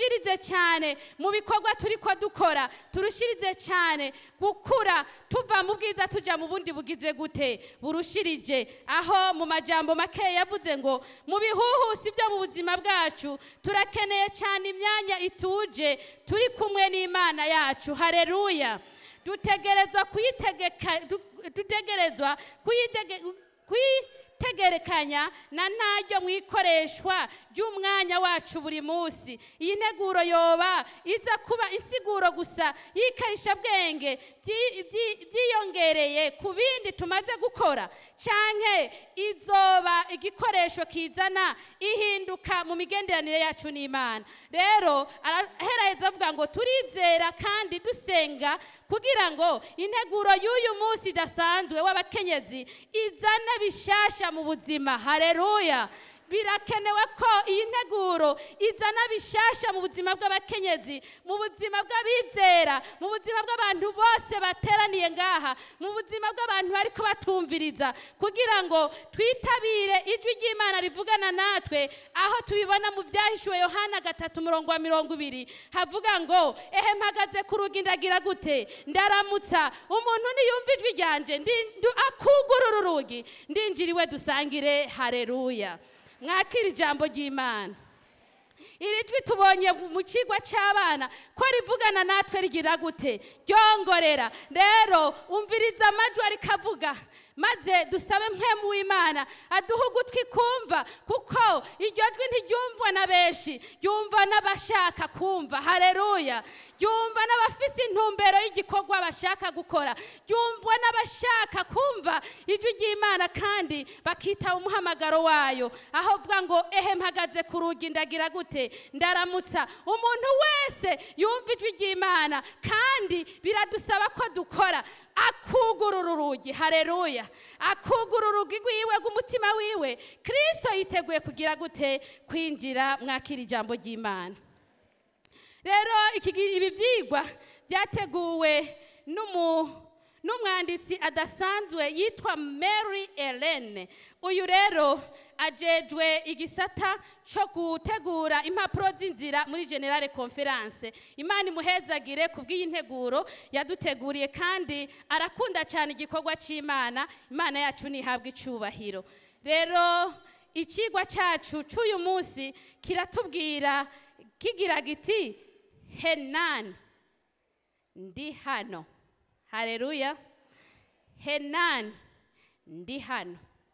turushirize cyane mu bikorwa turi ko dukora turushirize cyane gukura tuva mu bwiza tujya mu bundi bugize gute burushirije aho mu majambo make yavuze ngo mu bihuhusi byo mu buzima bwacu turakeneye cyane imyanya ituje turi kumwe n'imana yacu hareruya dutegerezwa kuyitegeka du- dutegerezwa kuyitege- kuyitegerekanya na ntaryo mu ikoreshwa ry'umwanya wacu buri munsi iyi nteguro yoba iza kuba insiguro gusa y'ikarisha bwenge byi- byi- byiyongereye ku bindi tumaze gukora canke izoba igikoresho kizana ihinduka mu migenderanire yacu n'imana rero araheraheza avuga ngo turizera kandi dusenga kugira ngo integuro y'uyu munsi idasanzwe w'abakenyezi izane bishasha mu buzima hareruya birakenewe ko iyi nteguro izana bishasha mu buzima bw'abakenyezi mu buzima bw'abizera mu buzima bw'abantu bose bateraniye ngaha mu buzima bw'abantu bariko batwumviriza kugira ngo twitabire ijwi ry'imana rivugana natwe aho tubibona mu byahishuwe yohana gatatu umurongo wa mirongo ibiri havuga ngo ehe mpagaze ku rugi ndagira gute ndaramutsa umuntu niyumva ijwi ryanje ndi- ndu- akugurura urugi ndinjiriwe dusangire hareruya mwakira ijambo ry'imana iri jwi tubonye mu kigo cy'abana ko rivugana natwe rigira gute ryongorera rero umviriza amajwi ariko avuga maze dusabe mpemu w'imana aduhe ugutwi kumva kuko iryo jwi ntiryumvwa na benshi ryumva n'abashaka kumva hareruya ryumva n'abafise intumbero y'igikorwa bashaka gukora ryumvwa n'abashaka kumva ijwi ry'imana kandi bakitaba umuhamagaro wayo aho avuga ngo ehe mpagaze ku rugi ndagira gute ndaramutsa umuntu wese yumva ijwi ry'imana kandi biradusaba ko dukora akugurura urugi hareruya akugurura urugi rwiwe rw'umutima wiwe kirisito yiteguye kugira gute kwinjira mwakira ijambo ry'imana rero iki gi- ibi byigwa byateguwe n'umu n'umwanditsi adasanzwe yitwa mary Ellen uyu rero ajejwe igisata cyo gutegura impapuro z'inzira muri generale conference imana imuhezagire ku bw'iyi nteguro yaduteguriye kandi arakunda cyane igikorwa cy'imana imana yacu ntihabwe icyubahiro rero ikigwa cyacu cy'uyu munsi kiratubwira kigira giti henani ndi hano hareruya henani ndi hano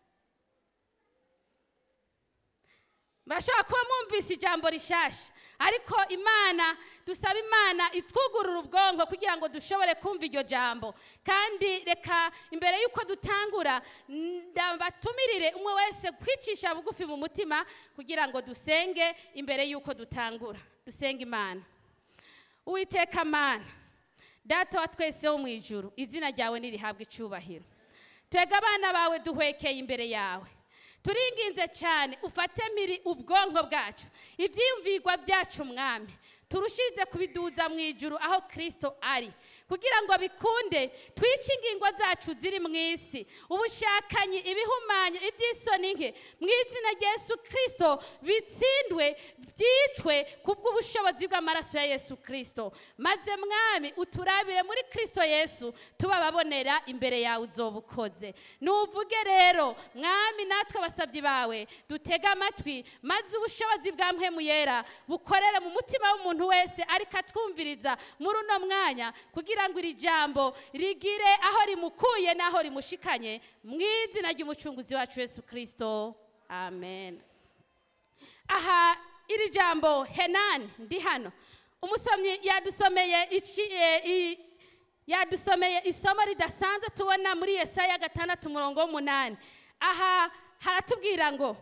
murashobora kuba mwumvise ijambo rishasha ariko imana dusaba imana itwugurura ubwonko kugira ngo dushobore kumva iryo jambo kandi reka imbere y'uko dutangura ndabatumirire umwe wese kwicisha bugufi mu mutima kugira ngo dusenge imbere y'uko dutangura dusenge imana uwiteka mana data wa twese wo mu ijuru izina ryawe nirihabwe icyubahiro twega abana bawe duhwekeye imbere yawe turinginze cyane ufate miri ubwonko bwacu ibyiyumvirwa byacu mwami turushirize kubiduza mu ijuru aho kirisito ari kugira ngo bikunde twice ingingo zacu ziri mu isi ubushakanyi ibihumanya iby'isoni nke mu izina rya yesu kirisito bitsindwe byicwe ku bw'ubushobozi bw'amaraso ya yesu kirisito maze mwami uturabire muri kirisito yesu tubababonera imbere yawe uzoba ukoze nuvuge rero mwami natwe abasabyi bawe dutege amatwi maze ubushobozi bwa mpemu yera bukorere mu mutima w'umuntu wese ariko atwumviriza muri uno mwanya kugira ngo iri jambo rigire aho rimukuye n'aho rimushikanye mu izina ry'umucunguzi wacu yesu kirisito amen aha iri jambo henani ndi hano umusomyi yadusomeye iki- eh, i- yadusomeye isomo ridasanzwe tubona muri yesaya gatandatu umurongo w'umunani aha haratubwira ngo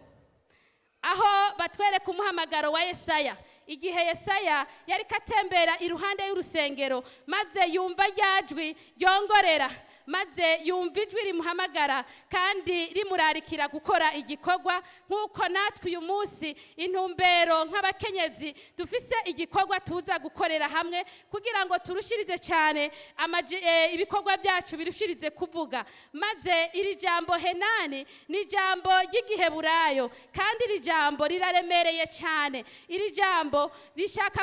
aho batwereka umuhamagaro wa yesaya igihe yesaya yari katembera iruhande y'urusengero maze yumva rya jwi ryongorera maze yumva ijwi rimuhamagara kandi rimurarikira gukora igikorwa nk'uko natwe uyu munsi intumbero nk'abakenyezi dufise igikorwa tuza gukorera hamwe kugira ngo turushirize cyane amaji- eh, ibikorwa byacu birushirize kuvuga maze iri jambo henani ni ijambo ry'igiheburayo kandi iri jambo riraremereye cyane iri jambo rishaka